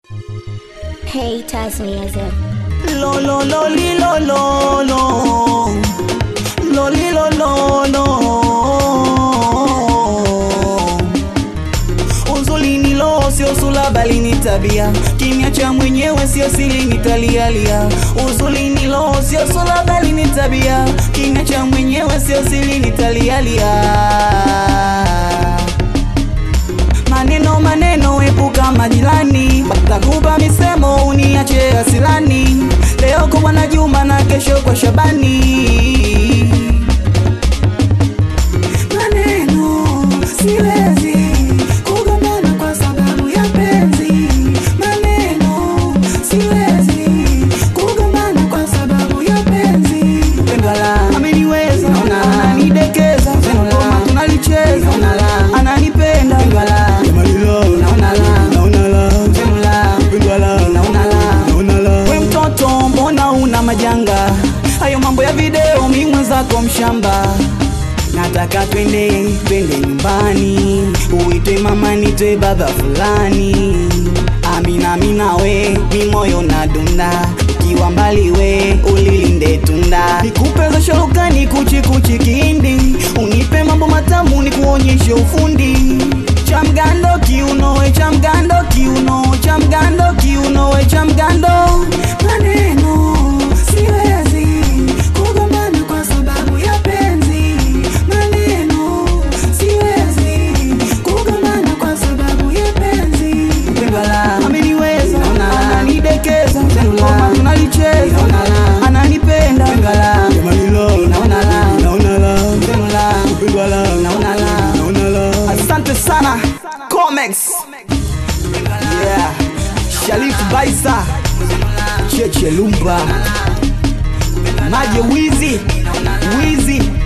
Haters music. Lo lo lo li lo lo lo Lo li lo lo lo Uzuri ni roho sio sura bali ni tabia Kimya cha mwenyewe sio siri nitalialia Uzuri ni roho sio sura bali ni tabia Kimya cha mwenyewe sio siri nitalialia Maneno maneno epuka majirani, takupa misemo uniache asilani. Leo kwa Bwana Juma na kesho kwa Shabani. Maneno siwezi kugombana kwa sababu ya penzi. Maneno siwezi kugombana kwa sababu ya penzi. Pendala ameniweza, ananidekeza, ngoma tunalicheza, ananipenda, we mtoto, mbona una majanga? Hayo mambo ya video, mi mwenzako mshamba. Nataka twende twende nyumbani, uitwe mama nitwe baba fulani. Amina amina we, mi moyo na dunda, ukiwa mbali we ulilinde tunda. Nikupe za sharukani kuchi kuchi kindi, unipe mambo matamu nikuonyeshe ufundi. Cha mgando kiuno we cha mgando kiuno cha mgando kiuno we cha mgando maneno siwezi kugombana kwa sababu ya penzi maneno siwezi kugombana kwa sababu ya penzi Pendala ameniweza ananidekeza ngoma tunalicheza ananipenda naona la Asante sana Comex. Yeah. Sharif Baisa. Cheche Lumba. Maje Wizi. Wizi.